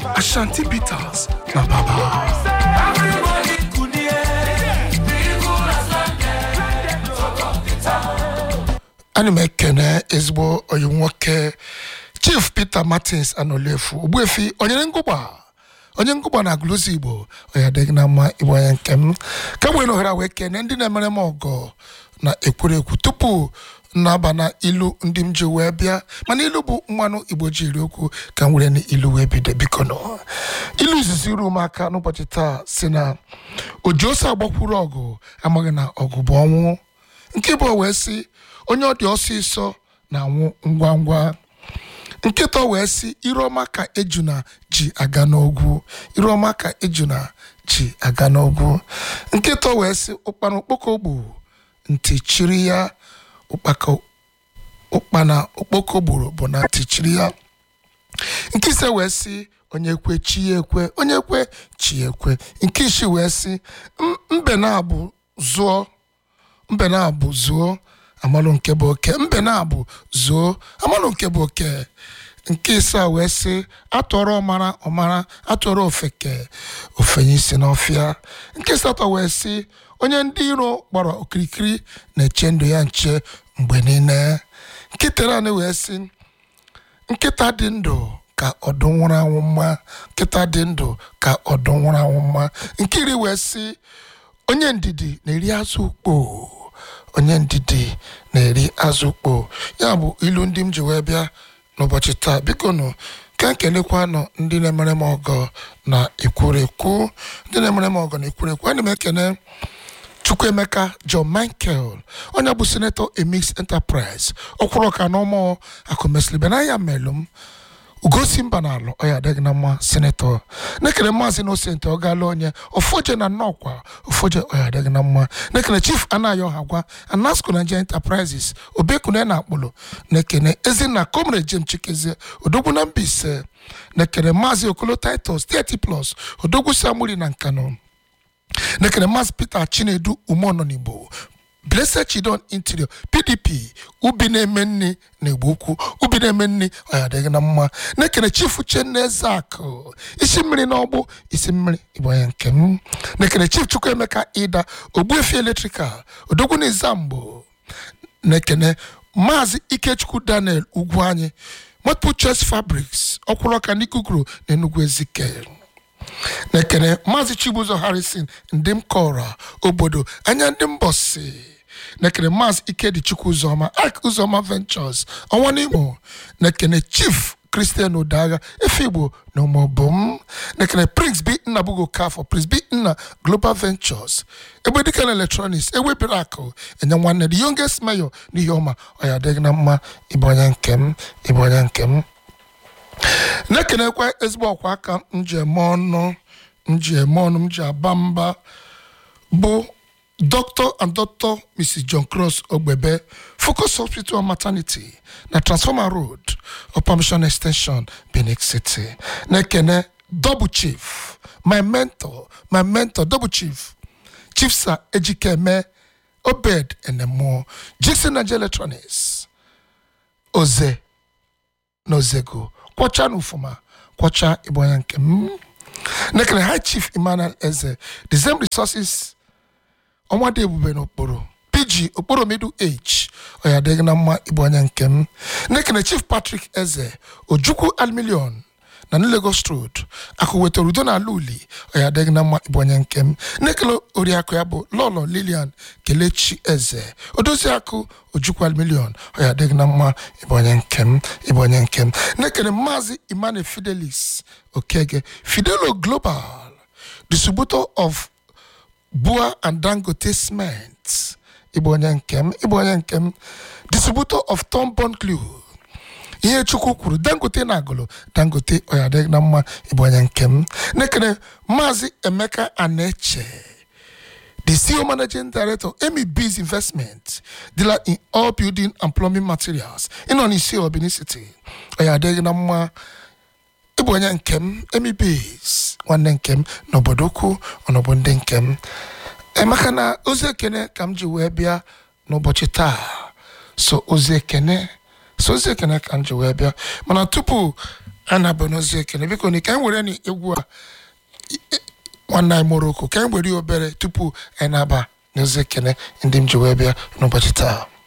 Ashanti Bitters na Baba. ana m ekene ezigbo onye nwoke chief peter martins anolefu ogbuefi onyere ngụgba onye ngụgba na agụlụzi igbo onye adịghị na mma igbo onye nke m ka nwere ohere a wee kene ndị na-emere m ọgọ na ekwurekwu tupu na-aba na ilu ndị m ji wee bịa mana ilu bụ mmanụ igbo ji iri okwu ka m were n'ilu wee bido biko nọ ilu izizi ru m aka n'ụbọchị taa si na oji ose agbakwuru ọgụ amaghị na ọgụ bụ ọnwụ nke bụ wee sị onye ọ dị ọsịsọ na-anwụ ngwa ngwa nkịta wee sị iruọma ka ejuna ji aga n'ogwu iruọma ka ejuna ji aga n'ogwu nkịta wee sị ụkpana okpoko gbu ntị chiri ya ụkpaka ụkpana okpoko gburu bụ na ntị chiri ya nke ise wee sị onye kwe chi ya ekwe onye kwe chi ya ekwe nke isi wee sị "M- mbe na-abụ zụọ mbe na-abụ zuo amalụ nke bụ oke mbe na-abụ zuo amalụ nke bụ oke nke ise a wee sị atụọrọ ọmara ọmara atụọrọ ofeke ofenye isi n'ọfịa nke asatọ wee sị onye ndị iro gbara okirikiri na-eche ndụ ya nche mgbe niile nkịta naanị wee sị nkịta dị ndụ ka ọdụm nwụrụ anwụ mma nkịta dị ndụ ka ọdụm nwụrụ anwụ mma nke iri wee sị onye ndidi na-eri azụ ukpo onye ndidi na-eri azụ ukpo ya bụ ilu ndị m ji wee bịa n'ụbọchị taa biko nụ ka nkelekwa nọ ndị na-emere m ọgọ na ekwurekwu ndị na-emere m ọgọ na ekwurekwu ana m ekene chukwuemeka john michael onye bụ senetọ emix enterprise ọkwụrụ ọka n'ọmụ akụmesilibe na ya melụm ugosi mba na alụ ọya adịghị na mma senetọ nekere maazị inosent ọ gaala onye ofoje na nnọkwa ofoje ọya adịghị na mma nekere chief anayo hagwa anasco nigeria enterprises obekune na akpụlụ nekene ezinna comrade jem chikezie odogwu na mbaise nekere maazị okolo titus 30 plus odogwu samuri na nkano nekere maazị peter chinedu umononigbo blessed chidon interior pdp ubi na-eme nri na igbo ukwu ubi na-eme nri ọya adịghị na mma na-ekene chief uchenna ezeakụ isi mmiri n'ọgbụ isi mmiri igbo ya nke m na-ekene chief chukwuemeka ida ogbuefi electrical odogwu na izamgbo na-ekene maazị ikechukwu daniel ugwu anyị multiple choice fabrics ọkwụrụ ọka n'ikuguru na enugwu ezike na-ekene maazị chibuzo harrison ndị m kọrọ obodo anya ndị mbọsi na-ekene maazị ikedi chukwu ụzọma ak ụzọma ventures ọnwa n'imo na-ekene chief christian odaga efe igbo na ụmụbom na-ekene prince b nna bugo kafọ prince b nna global ventures egbe dịka na electronics ewebere akụ enye nwanne the youngest mayor n'ihe ọma ọ ya adịghị na mma ịbụ onye nke m ịbụ onye nke m na-ekenekwa ezigbo ọkwa aka m ji eme ọnụ m ji eme ọnụ m ji aba mba bụ dr and dr mrs john cross ogbebe focus hospital and maternity na transformer road upper mission extension benin city na-ekene double chief my mentor my mentor double chief chief sir ejikeme obed enemụọ jixon nigeria electronics oze na ozego kwọcha na ufuma kwọcha igbo onye nke m nekere high chief emmanuel eze the same resources ọnwa dị ebube n'okporo pg okporo middle age ọya adịghị na mma igbo onye nke m nekere chief patrick eze ojukwu almilion na New lagos road akụ wetara udo na ala uli ọya adịghị na mma igbo onye nke m nekele oriakụ ya bụ lọlọ lilian kelechi eze odozi akụ ojukwu almilion ọya adịghị na mma igbo onye nke m igbo onye nke m nekele maazị emmanuel fidelis okege fidelo global distributor of bua and dangote cement igbo onye nke m igbo onye nke m distributor of tombon glue ihe chukwu kwuru dangote na agụlụ dangote ọyadịghị na mma igbo onye nke m nekere maazị emeka aneche the CEO Managing Director, Amy B's Investment, dealer in all building and plumbing materials, in on isi Benin City. Oya adịghị na mma ịbụ onye nke m Amy B's nwanne nke m n'obodo ukwu ọnọbụ ndị nke m emeka na ozi ekene ka m ji wee bịa n'ụbọchị taa so ozi ekene so ozi ekene ka m ji wee bịa mana tupu a na-abụ n'ozi ekene biko na ka anyị were na egwu a i- i- nwanne anyị moroko ka anyị were ya obere tupu anyị na-aba n'ozi ekene ndị m ji wee bịa n'ụbọchị taa